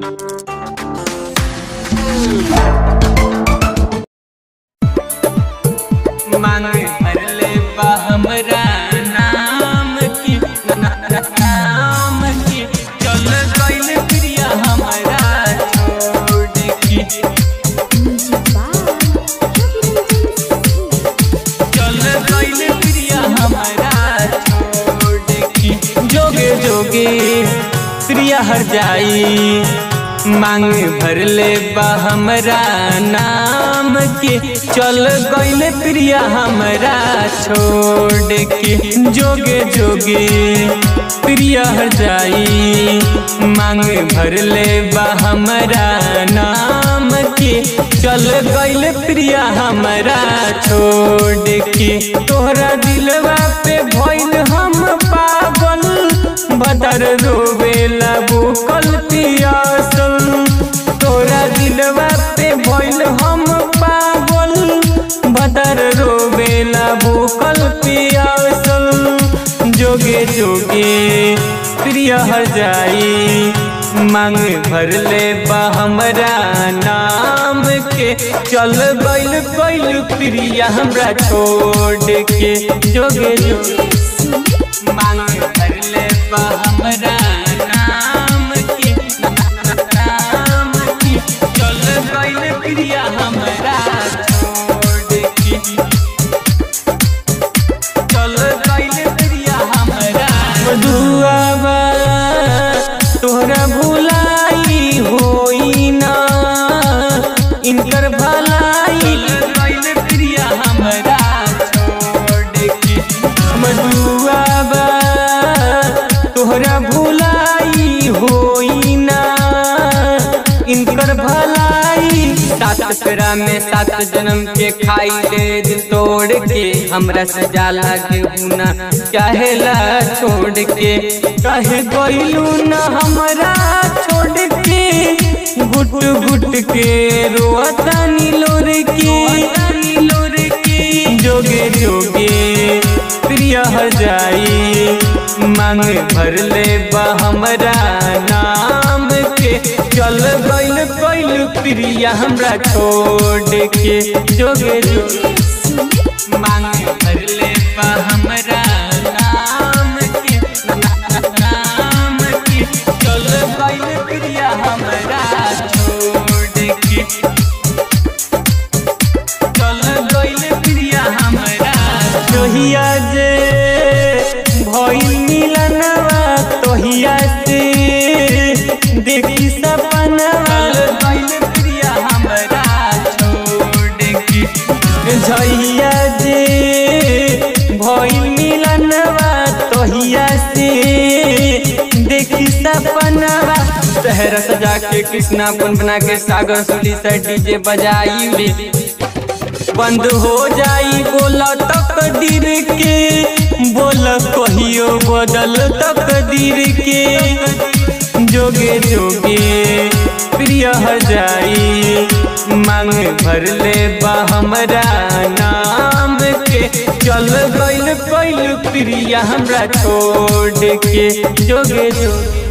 मांगे भरले बा हमरा नाम की नाम की चल गइल प्रिया हमरा छोड़ के चल गइल प्रिया हमरा छोड़ के जोगे जोगे प्रिया हर जाई मांग भरले बा हमरा नाम के चल गइल प्रिया हमरा छोड़ के जोगे जोगे प्रिया हर जाई मांग भरले बा हमरा नाम के चल गइल प्रिया हमरा छोड़ के तोहरा दिलवा पे भइल हम पागल बदर रोवेला बुकल पियासल तोरा दिलवा पे भइल हम पागल बदर रोवेला बुकल पियासल जोगे जोगे प्रिय हर जाई मांग भरले बा हमरा नाम के चल गइल गइल प्रिया हमरा छोड़ के जोगे जोगे मांग भरले बा हमरा नाम के नाम के चल गइल प्रिया हमरा छोड़ के चल गइल प्रिया हमरा दुआबा तोहरा भुलाई होई ना इनकर भलाई गइल प्रिया हमरा छोड़ के मधुआबा तोहरा भुलाई होई ना इनकर भलाई सात फेरा में सात जन्म के खाई ले दिल तोड़ के हमरा से जाला के हुना चाहेला छोड़ के कहे गइलू ना हमरा छोड़ के गुट गुट के रोता नीलोर के नीलोर के जोगे जोगे प्रिय हर जाई मांग भरले बा हमरा नाम के चल गइल गइल प्रिया हमरा छोड़ के जोगे जोगे मांग भरले बा हमरा नाम के नाम के चल गइल प्रिया हमरा छोड़ के चल गइल प्रिया हमरा जोहिया जे भइल मिलनवा तोहिया से देखी सपनवा गइल प्रिया हमरा छोड़ के झैया जे भइल मिलनवा तोहिया से देखी सपनवा शहर सजा के कृष्णा बन बना के सागर सुली से डीजे बजाई ले बंद हो जाई बोला तकदीर के बोल कहियो बदल तकदीर के जोगे जोगे प्रिय हर जाई मांग भरले बा हमरा नाम के चल गइल गइल प्रिया हमरा छोड़ के जोगे जोगे